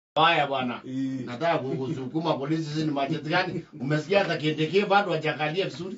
Haya bwana. Eh. Nataka kukusukuma polisi sisi ni majeti gani? Umesikia hata Kindiki bado hajakalia vizuri.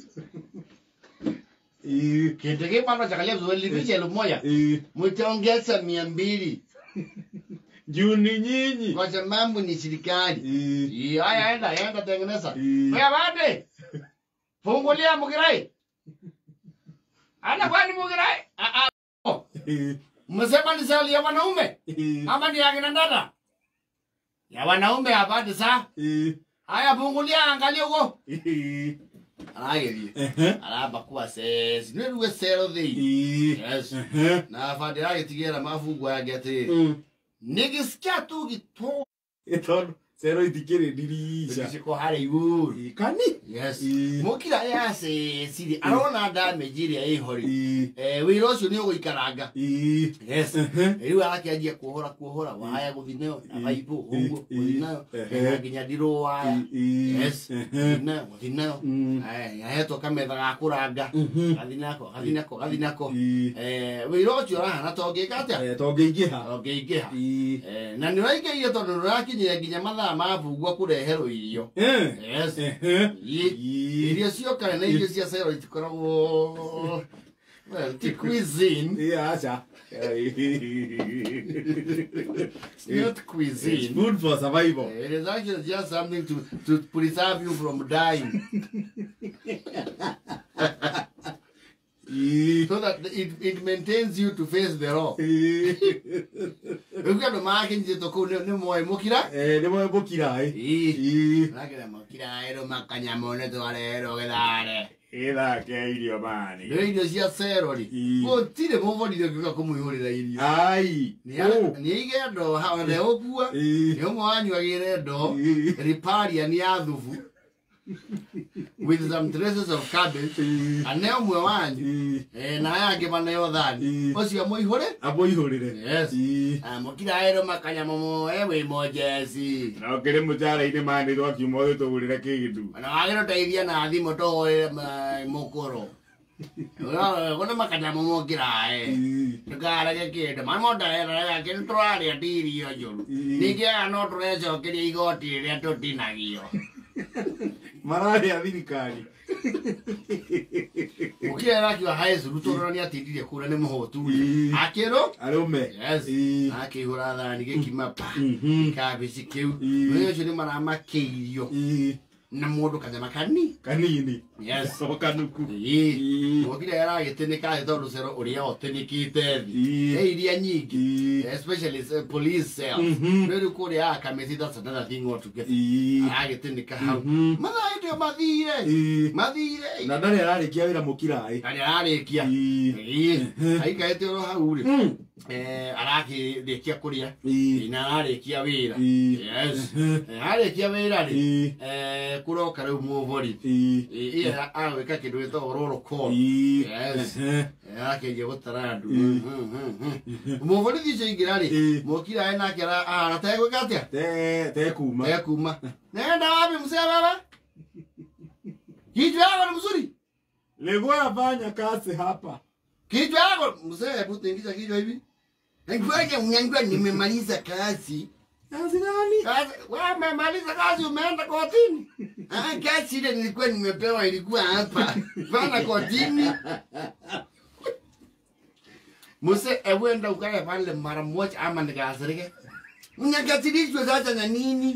Eh. Kindiki bado hajakalia vizuri lipisha elfu moja. Eh. Mtaongeza mia mbili Juu ni nyinyi. kwa sababu ni serikali. Eh. Eh, Haya enda, enda tengeneza. Eh. Wewe bade. Fungulia Mugirai. Ana kwani Mugirai? Ah ah. Eh. Mmesema ni sali ya wanaume Eh. ama ni ya kina dada? Ya wanaume hapati saa. Eh. Haya fungulia angalia huko. Eh. Aragerie. Eh. Araba kuwa sesi. Nĩ ruwe cero thĩ. Eh. Yes. Eh. Na bandi aragĩtigĩra mafungu yake atĩrĩ. Mm. Nĩgĩsikia tu gĩtũ. Tondu cero itikĩrĩ ndirisha. Gĩciko harĩa igũrũ. Eh, Kani. Yes. Eh. Mũkira ya ceciri arona damage ĩrĩa ĩhori. Eh. Eh, wĩra ũcio nĩ ũgũikaranga. Eh. Yes. Eh. Rĩu arakĩanjia kuohora kuohora waya gũthiĩ nayo na baibũ ũguo Eh. gũthiĩ nayo Eh. nginya nginya ndirũ waya. Eh. Yes. Eh. Gũthiĩ nayo gũthiĩ nayo. Mm. Aya, ahetwo kametha ga kũranga. Mhm. Gathi nako gathi nako gathi nako. Eh. Eh, wĩra ũcio ũrahana ta ũngĩka atĩa Eh, tongĩingĩha. ũngĩingĩha Eh. Eh, na nĩ ũraingĩrire tondũ nĩũrakinyire nginya mathaa ma mbungua kũreherwo irio Eh. Yes. Eh. Ĩ- Eh. irio ciokare na irio cia cero itikoragwo well, ti cuisine Eh, acha. It's not It's cuisine food for survival. Eh, it is actually just something to, to preserve you from dying Eh. so that it, it maintains you to face the law Eh. rĩu andũ makinyĩtwo kũu nĩ nĩ moĩ mũkira Eh, nĩ mwembũkira ĩ. Ĩ. Eh. Rakĩra mũkira erũ makanyamũ nĩ twarerwo gĩthare Ĩthake irio mani. rĩu irio cia cerori Ĩ. gũtirĩ mũborire ngĩũka kũmũihũrĩra irio Ai. Oh. nĩ aige ndo harĩa ũkua Ĩ. nĩ ũmwe wanyuagĩre ndo Ĩ. riparian ya thubu with some traces of cabbage Ĩ. ane ũmwe wanyu Ĩ. eh, na aya angĩ maneo thani Ĩ. ũcio mũihũre Amũihũrĩre. Yes. Ĩ. Ah, mũkira erũ makanyamũ moe wĩ monjeci Na ũkĩrĩ mũcara-inĩ manĩrwo akiuma ũthĩ tũgũrĩre kĩgĩtu. ona wagĩrũteithia na thimũ tũhũrĩre mũkũrũ kũnĩ makanyamũ mokĩrae Ĩ. ndũkarege kĩndũ mamondaheraga kĩndũ tũrarĩa ndirio njũru Ĩ. ningĩ aya no tũrecokeria igoti rĩrĩa tũtinagio Mararĩa thirikari. mũkira arakiuga hae curu tũrora nĩ atindirie kũra nĩ mũhũtu Ĩ. akĩrũ Arũme. Yes. Ĩ. akĩihũra thani gĩkima pa Mhm. kabici kĩu Ĩ. mũthenya ũcio nĩ maramakĩirio Ĩ. na mũndũ kanyama kanini Kanini. Yes. O kanuku. Ĩ. Ĩ. mũkira aragĩtĩnĩka thĩ tondũ cero ũrĩa otĩnĩkĩte thĩ Ĩ. he iria nyingĩ Ĩ. especially uh, police cells Mhm. rĩu kũrĩa akamĩti that's another thing altogether Ĩ. aragĩtĩnĩka hau Mhm. mathaa ndio mathire Ĩ. mathire Na ndarĩ ararĩkia wĩra mũkiraĩ. arĩa ararĩkia Ĩ. Ĩ. aikarĩte oro hau rĩ Mm. Eh, arakĩrĩkia kũrĩa Ĩ. na ararĩkia wĩra Ĩ. yes Eh, arĩkia wĩra rĩ Ĩ. eh, kũroka rĩu mũbori Ĩ. ĩyo agwĩka kĩndũ gĩtagwo roll call Ĩ. Yes. Ehe. arakĩnjia gũtara andũ Ĩ. mũborithi ũcio ingĩra rĩ Ĩ. mũkira nake arategwĩka atĩa Te- tekuma. ekuma nenda wapi mzee baba kichwa yako ni mzuri Nilikuwa nafanya kazi hapa. kichwa yako mzee hebu tingisha kichwa hivi ngoja unyangua nimemaliza kazi Kazi gani? kazi wewe umemaliza kazi umeenda kotini ah kazi ile nilikuwa nimepewa ilikuwa hapa bana kotini Muse ewenda ukae pale mara moja ama nikasirike. Unyakatilishwe sasa na nini?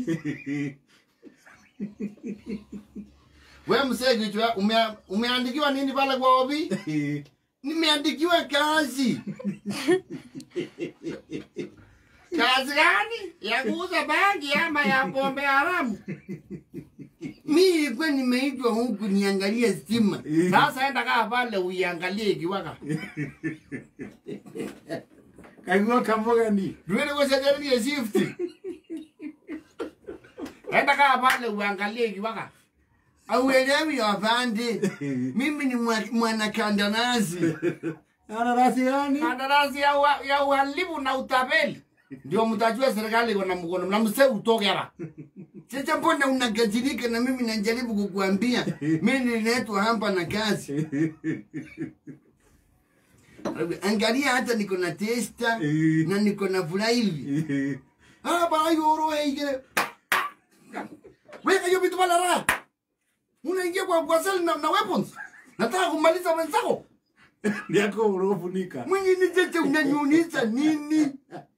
Wewe msee kichwa ume, umeandikiwa nini pale kwa obi? Nimeandikiwa kazi. kazi gani? Ya kuuza bangi ama ya pombe haramu? Mimi kwa nimeitwa huku niangalie stima. Sasa enda kaa pale uiangalie ikiwaka. Kaigua kamugani. Duele kusejaria shift. Enda kaa pale uangalie ikiwaka. Auelewi afande. Mimi ni mwa- mwanakandarasi. Kandarasi gani? Kandarasi ya, ua- ya uhalifu na utapeli. Ndio mtajua serikali iko na mkono na mse utoke hapa. Sasa mbona unagajirika na mimi najaribu kukuambia mimi nililetwa hapa na kazi. Angalia hata niko na testa na niko na furaha hivi. haya bara yoro heigere weka hiyo vitu pale haraka unaingia kwa kwa seli na, na weapons nataka kumaliza wenzako Ndiako urofunika. mwingine cheche unanyunisha nini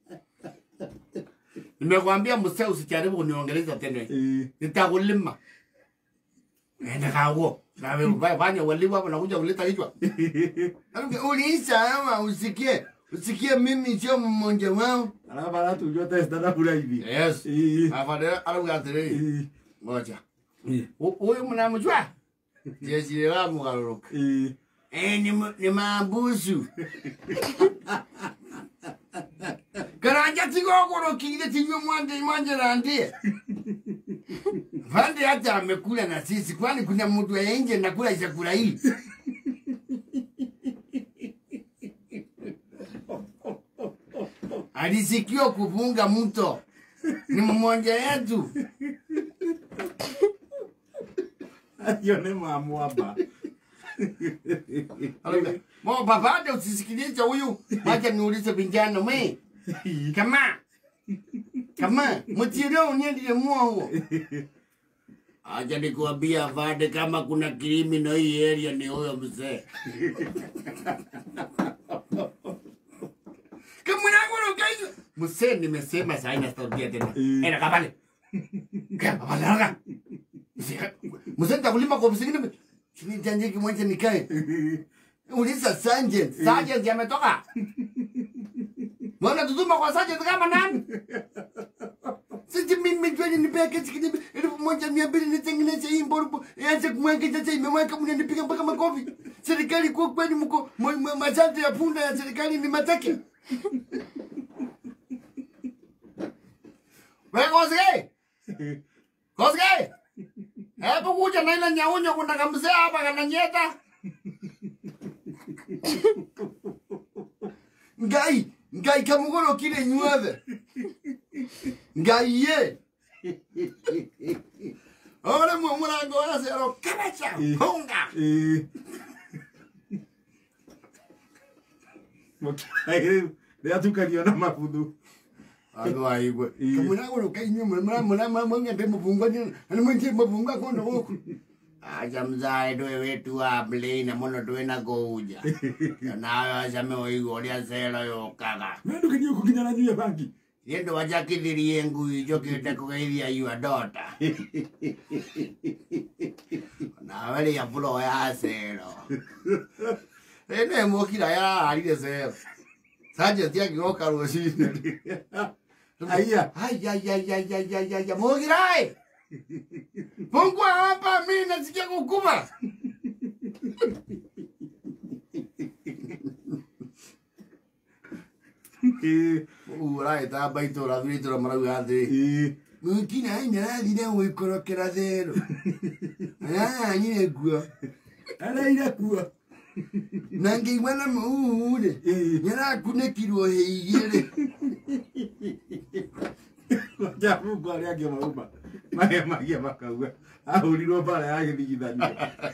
nimekwambia msee usijaribu kuniongeleza tena Eh. nitakulima enda kawo nawe fanya waliwa hapo nakuja kuleta kichwa uliisha ama usikie usikie mimi sio mmoja wao Alafu ala tujua testa na kula hivi. yes Eh. afadhali alamugatiriri Eh. ngoja Eh. huyu mnamjua jeshi la mugaroroka Eh. Eh, ni, mu- ni mabusu karanja tigogorokire tinywe mwande mwanje randie vande hata amekula na sisi kwani kuna mtu ya nje nakula chakula hii alisikiwa kufunga mto ni mmoja yetu Hiyo ni mamwaba. mo papade usisikilize huyu wacha niulize vijana mwe kama kama mutire uniendile muogo acha nikuambia vade kama kuna criminal hii area ni huyo mzee kamunagorokaizo mzee nimesema saina sitarudia tena Eh. enda kapale kapale mzee nitakulima kwa visingine chini janjiki mwache nikae Uliza sergeant. Sergeant ametoka. Mbona tutuma kwa sergeant kama nani? Sisi mimi jweni nipea kesi kidogo elfu moja mia mbili nitengeneze hii mborubo ianze kumweka sasa imeweka mnanipiga mpaka makofi. Serikali kwa kweli mko m- m- masharti ya punda ya serikali ni mateke. Wewe Kosgei. Kosgei. Hebu kuja na ile nyaunyo kuna kamzee hapa kananyeta. ngai ngai kamugorokire inyuothe ngai ye ore mwe murango wa cero kabaca Eh. punga Eh. Mũkĩraĩ rĩatukanio na mabuthu. andu aigwe Eh. kamunagoroka inyue mwengende muvungwa ani mwenje mavungwa kondo guku aca mzae ndwe wetu wa mlina muno twina kuuja nawe acame uigua uria cero yukaga Nandũkĩrio kũkinyana nyuya bangi. Yendo wajakithirie ngui njokite kugeithia yua dota nawe ria bulo ya cero ene mukira yararire cero sajenti agigoka rucini Aya. ayayayayayaya mugirai pungua hapa mi nasikia kukuma Eh. uraitamba itura thuritura marauga athiri Eh. Mwingine ai narathire gwikorokera thero. Aranyire nguo. Araire kuo. Na ngĩigua na mũhuhu rĩ. Eh. Nĩarakunĩkirwo hĩ igĩrĩ. Jamungu arĩa angĩ mauma. Marĩa magia makauga. Ahũrirwo mbara ya gĩthigithania.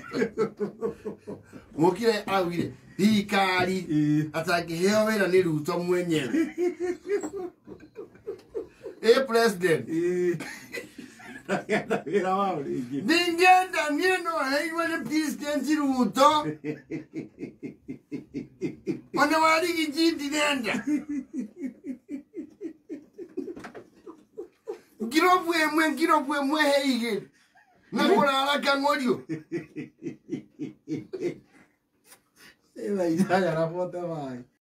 Mũkire augire thirikari Eh. atangĩheo wĩra nĩ Ruto mwenyewe. Ĩ president. Eh. Ndagetha wĩra wao rĩngĩ. Ningĩenda niĩ no aheirwo nĩ president Ruto. Ona warigiti ndirenda. Ngirobu ĩmwe ngirobu ĩmwe he igĩrĩ. Na kũrara kang'orio. Ĩra iraga na bote maĩ.